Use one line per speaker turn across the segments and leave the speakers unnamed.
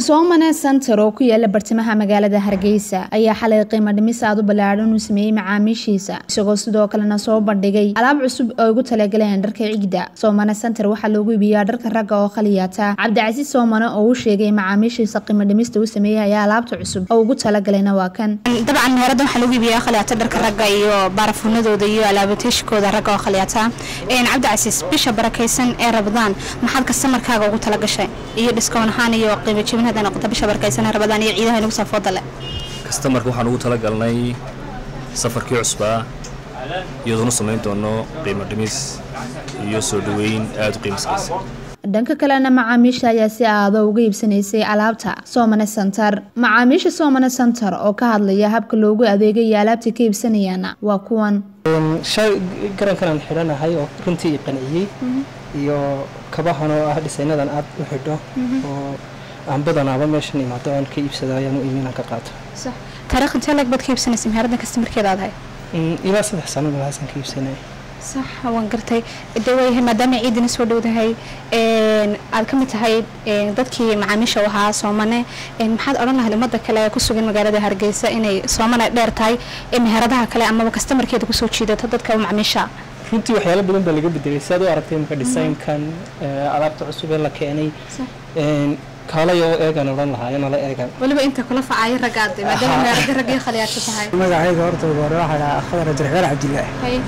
soomane center oo ku yaala bartamaha magaalada hargeysa ayaa xalay qiimo dhimis aad u ballaadhan uu sameeyey macaamiishiisa isagoo sidoo kalena soo bandhigay alaab cusub oo ugu talagaleen dharka cigda soomane center waxaa loogu iibiyaa dharka ragga oo khaliyaata cabdicasiis soomane oo u sheegay macaamiishiisa qiimo dhimista uu sameeyey ayaa alaabta cusub oo ugu talagalayna waa kan
dabcan meherada waxaa lagu iibiyaa khaliyaata dharka ragga iyo baarafuunadooda iyo alaabateeshkooda ragga oo khaliyaata cabdicasiis bisha barakaysan ee rabadaan maxaad kastamarkaaga ugu talagashay iyo dhiskoon ahaan iyo qiimo jibin hadday noqoto bisha barakaysan ee rabadaan iyo ciidaha inagu saafooda leh
kastamarka waxaan ugu talagalnay safarkii cusbaa iyadoonu samayn doono qiimo dhimis iyo soo dhoweyn aada u qiimiskaysa
dhanka kalena macaamiisha ayaa si aado uga iibsanaysay alaabta soomane center macaamiisha soomane center oo ka hadlaya habka loogu adeegay iyo alaabta ka iibsanayaana waa kuwan
shay garankanaan xidhanahay oo runtii i qanciyey iyo kabahan oo ah dhisaynadan aad u xidho oo aan badanaaba meeshan imaado aan ka iibsado ayaan u iminaan ka qaato
taariikh intee lag baad ka iibsanaysa meherada kastamarkeeda aad ahay
ilaa saddex sano meelahaasaan ka iibsanaya
sax waan gartay de waayahay maadaama ciidina soo dhowdahay aad ka mid tahay dadkii macaamiisha u ahaa soomane maxaad odhan lahayd ummadda kale ee ku sugan magaalada hargeysa inay soomane dheer tahay ee meheradaha kale amaba kastamarkeeda kusoo jiidato dadka macaamiisha
runtii waxyaalo badan baa laga bedelay si aad u aragtay imaka dhisaynkan alaabta cusub ee la keenay kaalay oo eegan odhan lahaa inala eegan
weliba inta kula facaayo ragaad maadaama meherada raggii khaliyaata tahay
magacayga horta ugu hore waxaa dhahaa khadar jarxeer cabdilaahi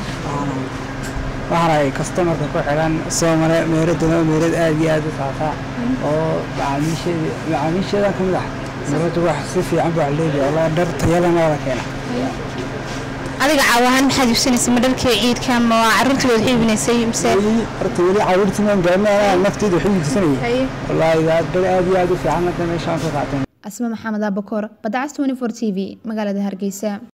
waxaan ahay kastamarka ku xiran soomale meeradana meerad aad iyo aad u faafaa oo macaamiisheedan ka mid ah meeradu wax si fiican baa leedahay walaa dhar tayalana wada keena
adiga caawahaan maxaad iibsanaysay ma dharkii ciidka ma caruurtii waad iibinaysay mise
horta weli caruurtii maan gaarna nafteeda waxay iibsanayay wallaahi dhar aad iyo aad u fiican hadda meeshaan ka qaatay
asma maxamed abakoor badacas 24 t v magaalada hargeysa